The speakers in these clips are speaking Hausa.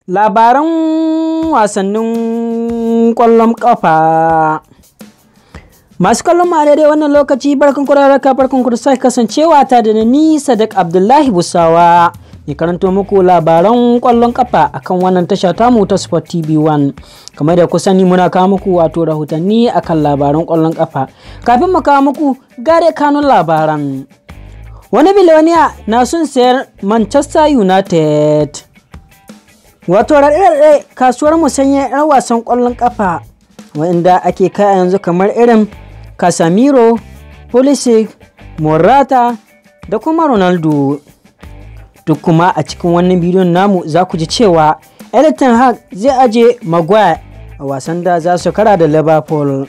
Labaran wasannin ƙwallon ƙafa. Masu kallon mu a daidai wannan lokaci barkan ku da raka barkan ku da sake kasancewa ta da ni Sadiq Abdullahi Busawa. Ya karanto muku labaran ƙwallon ƙafa akan wannan tasha tamu ta Sport TV 1. Kamar da ku sani muna kawo muku wato rahotanni akan labaran ƙwallon ƙafa. Kafin mu kawo muku gare kanun labaran. Wani biloniya na son sayar Manchester United. Wato raɗe-raɗe kasuwar musanya 'yan wasan ƙwallon ƙafa wanda ake kai yanzu kamar irin Casemiro, Pulisic, Morata da kuma Ronaldo. Duk kuma a cikin wannan bidiyon namu za ku ji cewa Everton Hag zai aje Maguire a wasan da za su kara da Liverpool.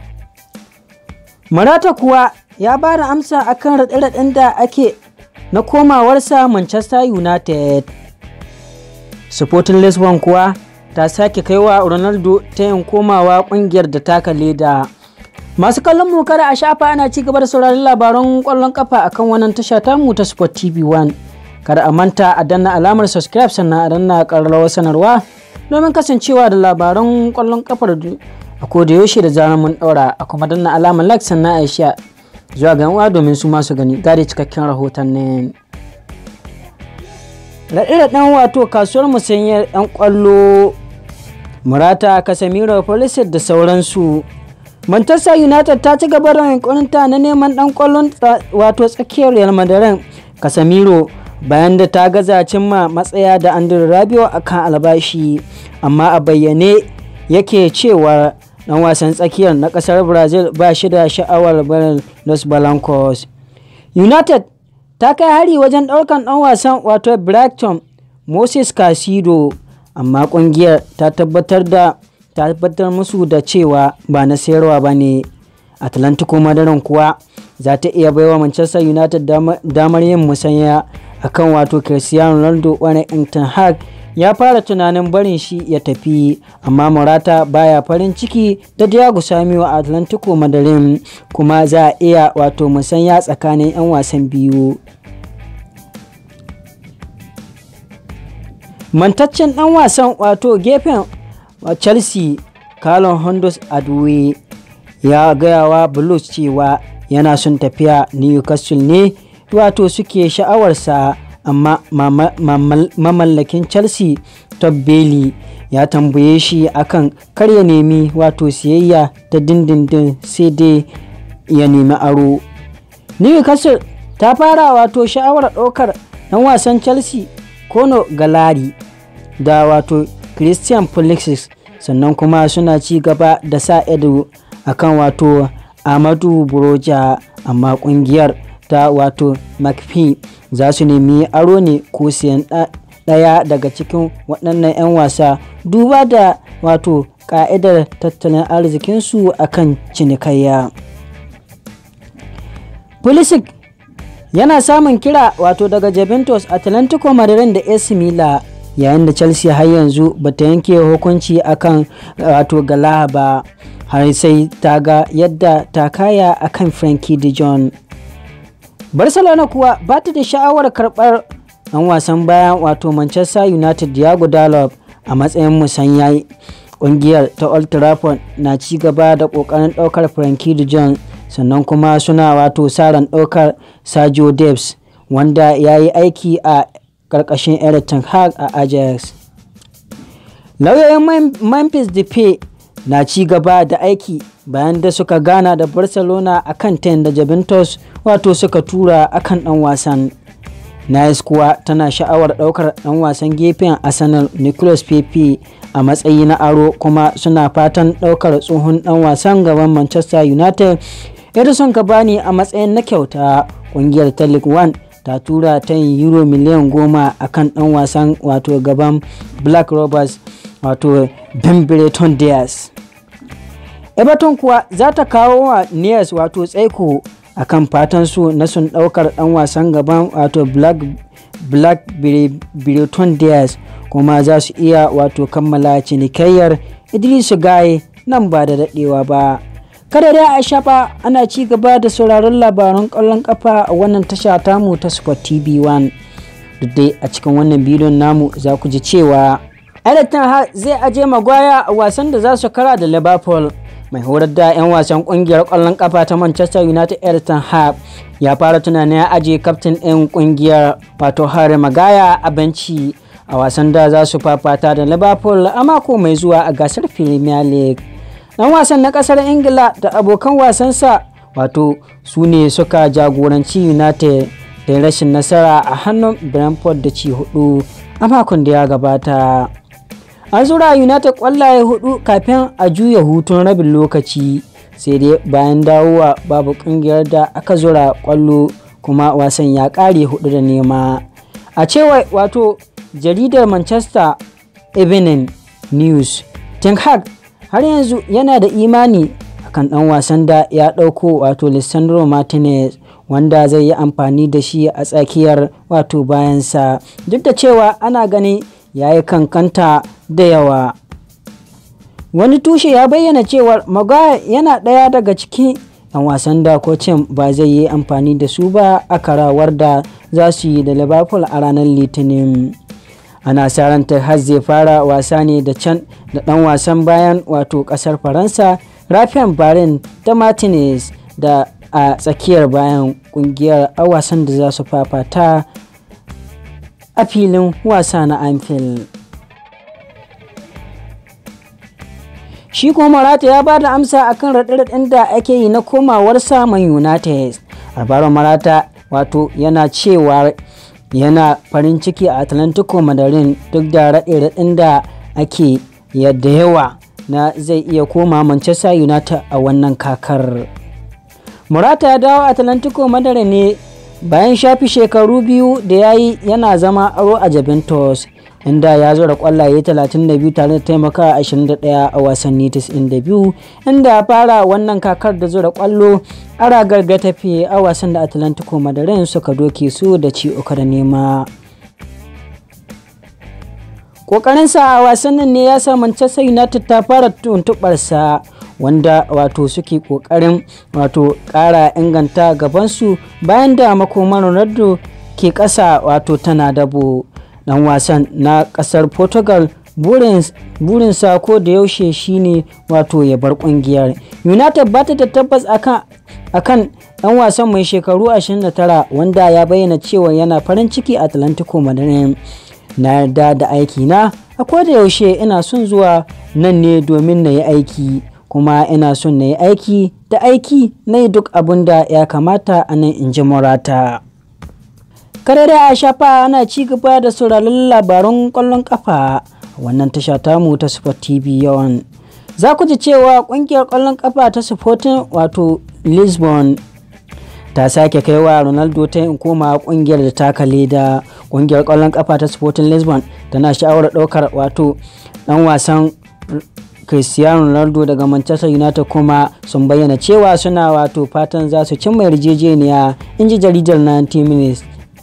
Morata kuwa ya ba da amsa akan raɗe-raɗen da ake na komawarsa Manchester United. Sporting Lisbon kuwa ta sake kaiwa Ronaldo ta yin komawa kungiyar da taka leda. Masu kallon mu kada a shafa ana ci gaba da sauraron labaran kwallon kafa akan wannan tasha tamu ta Sport TV 1. Kada a manta a danna alamar subscribe sannan a danna ƙararrawar sanarwa domin kasancewa da labaran kwallon kafar a koda yaushe da zarar mun ɗaura a kuma danna alamar like sannan a sha zuwa ga uwa domin su masu gani gare cikakken rahoton ne. raɗe-raɗen wato kasuwar musanyar 'yan ƙwallo murata casemiro pulisic da sauransu manchester united ta ci gaba da yankuninta na neman ɗan ƙwallon wato tsakiyar real madrid casemiro bayan da ta gaza cimma matsaya da andrew rabio a kan albashi amma a bayyane yake cewa ɗan wasan tsakiyar na ƙasar brazil ba shi da sha'awar barin los blancos united ta kai hari wajen ɗaukan ɗan wasan wato Brighton Moses Casido amma ƙungiyar ta tabbatar da ta tabbatar musu da cewa ba na sayarwa ba ne Atlantico Madaran kuwa za ta iya baiwa Manchester United damar yin musanya akan wato Cristiano Ronaldo wani Ten Hag ya fara tunanin barin shi ya tafi amma Morata baya farin ciki da Diego Samuel a Atlantico Madrid kuma za a iya wato musanya tsakanin 'yan wasan biyu. Mantaccen ɗan wasan wato gefen Chelsea Carlon Hondos Adwe ya gayawa Blues cewa yana son tafiya Newcastle ne wato suke sha'awarsa amma mamallakin chelsea todd bailey ya tambaye shi akan kar ya nemi wato siyayya ta dindindin sai dai ya nemi aro newcastle ta fara wato sha'awar ɗaukar ɗan wasan chelsea kono galari da wato christian pulisic sannan kuma suna ci gaba da sa ido akan wato amadu buroja amma kungiyar ta wato mcphee za su nemi aro ne ko siyan ɗaya daga cikin waɗannan 'yan wasa duba da wato ƙa'idar tattalin arzikinsu akan cinikayya pulisic yana samun kira wato daga Juventus Atlantico Madrid da AC Milan yayin da Chelsea har yanzu bata yanke hukunci akan wato Gala ba har sai ta ga yadda ta kaya akan Frankie de Jong. Barcelona kuwa ba ta da sha'awar karɓar ɗan wasan bayan wato Manchester United Diego Dalot a matsayin musanya ƙungiyar ta Old Trafford na ci gaba da ƙoƙarin ɗaukar Frankie de Jong sannan kuma suna wato saran ɗaukar Sergio Debs wanda ya yi aiki a ƙarƙashin Everton Hag a Ajax. Lauyoyin Memphis Depay na ci gaba da aiki bayan da suka gana da Barcelona a kan 10 da Juventus wato suka tura akan ɗan wasan. Nice kuwa tana sha'awar ɗaukar ɗan wasan gefen Arsenal Nicolas Pepe a matsayi na aro kuma suna fatan ɗaukar tsohon ɗan wasan gaban Manchester United Edison Cavani a matsayin na kyauta kungiyar ta League One ta tura ta yin euro miliyan goma a kan ɗan wasan wato gaban Black Rovers wato Bembreton Diaz. Everton kuwa za ta kawo wa Nias wato tsaiko a kan fatansu na sun ɗaukar ɗan wasan gaban wato Black Black Breton Diaz kuma za su iya wato kammala cinikayyar Idrisu Gaye nan ba da daɗewa ba. kada dai a shafa ana ci gaba da sauraron labaran ƙwallon ƙafa a wannan tasha tamu ta sport tv 1 duk dai a cikin wannan bidiyon namu za ku ji cewa Everton zai aje Maguire a wasan da za su kara da Liverpool. Mai horar da 'yan wasan kungiyar ƙwallon kafa ta Manchester United Everton Hab ya fara tunanin ya aje kaftin ɗin kungiyar wato Harry Maguire a benci a wasan da za su fafata da Liverpool a mako mai zuwa a gasar Premier League. Dan wasan na ƙasar Ingila da abokan wasansa wato su ne suka jagoranci United da rashin nasara a hannun Brentford da ci hudu a makon da ya gabata. An zura United kwallaye hudu kafin a juya hutun rabin lokaci sai dai bayan dawowa babu kungiyar da aka zura kwallo kuma wasan ya kare hudu da nema. A cewa wato jaridar Manchester Evening News, Ten Hag har yanzu yana da imani akan dan wasan da ya dauko wato Lissandro Martinez wanda zai yi amfani da shi a tsakiyar wato bayansa duk da cewa ana gani ya yi kankanta da yawa wani tushe ya bayyana cewar maguire yana ɗaya daga cikin 'yan wasan da kocin ba zai yi amfani da su ba a karawar da za su yi da liverpool a ranar litinin ana sa ranta har zai fara wasa ne da can da ɗan wasan bayan wato ƙasar faransa rafian barin da martinez da a tsakiyar bayan kungiyar a wasan da za su fafata a filin wasa na anfield shi kuma marata ya ba da amsa akan raɗe-raɗen da ake yi na komawar samun united alvaro marata wato yana cewa yana farin ciki a atlantico madarin duk da raɗe-raɗen da ake yadda yawa na zai iya koma manchester united a wannan kakar Murata ya dawo Atlantico Madara ne bayan shafi shekaru biyu da ya yi yana zama aro a Juventus inda ya zura kwallaye 32 tare da taimaka 21 a wasanni 92 inda ya fara wannan kakar da zura kwallo a ragar gatafe a wasan da Atlantico Madara suka doke su da ci uku da nema. Ƙoƙarinsa a wasannin ne ya sa Manchester United ta fara tuntuɓarsa wanda wato suke kokarin wato kara inganta gabansu bayan da makoman ronaldo ke kasa wato tana dabo dan wasan na kasar portugal burinsa ko da yaushe shine wato ya bar kungiyar united ba ta da tabbas akan akan dan wasan mai shekaru 29 wanda ya bayyana cewa yana farin ciki atlantico madrid na yarda da aiki na a da yaushe ina son zuwa nan ne domin na yi aiki kuma ina son na yi aiki da aiki na yi duk abin da ya kamata a nan in ji murata kare da a shafa ana ci gaba da sauraron labaran kwallon kafa wannan tasha tamu ta sport tv yawan za ku ji cewa kungiyar kwallon kafa ta sporting wato lisbon ta sake kaiwa ronaldo ta yin koma kungiyar da taka leda kungiyar kwallon kafa ta sporting lisbon tana sha'awar daukar wato dan wasan cristiano ronaldo daga manchester united kuma sun bayyana cewa suna wato fatan za su cimma yarjejeniya in ji jaridar 90 minutes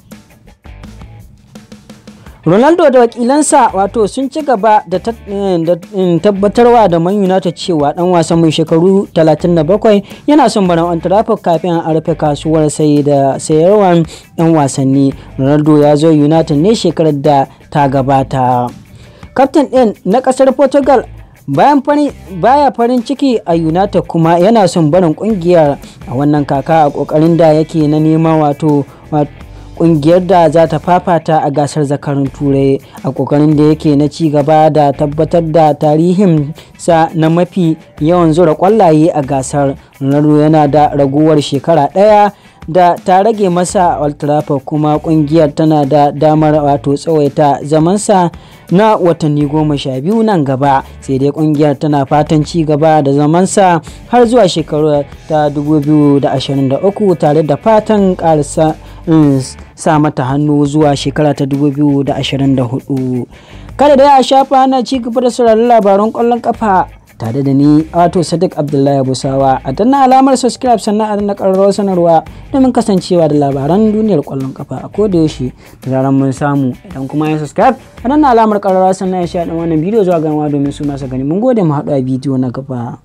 ronaldo da wakilansa wato sun ci gaba da tabbatarwa da man united cewa dan wasan mai shekaru 37 yana son barin on trafford kafin a rufe kasuwar sai da sayarwar yan wasanni ronaldo ya zo united ne shekarar da ta gabata kaftin ɗin na ƙasar portugal bayan baya farin ciki a united kuma yana son barin kungiyar a wannan kaka a kokarin da yake na neman wato kungiyar da za ta fafata a gasar zakarun turai a kokarin da yake na ci gaba da tabbatar da tarihin sa na mafi yawan zura kwallaye a gasar ronaldo yana da raguwar shekara ɗaya da ta rage masa Old Trafford kuma kungiyar tana da damar wato tsawaita zamansa na watanni goma sha biyu nan gaba sai dai kungiyar tana fatan ci gaba da zamansa har zuwa shekaru ta 2023 tare da fatan karsa sa mata hannu zuwa shekara ta 2024 kada da ya shafa na ci gaba da sauraron labaran kwallon kafa tare da ni wato sadiq abdullahi busawa a danna alamar subscribe sannan a danna ƙararrawar sanarwa domin kasancewa da labaran duniyar ƙwallon kafa a koda yaushe da zaran mun samu idan kuma ya subscribe a danna alamar ƙararrawar sannan ya sha wannan bidiyo zuwa ganawa domin su masu gani mun gode mu haɗu a bidiyo na gaba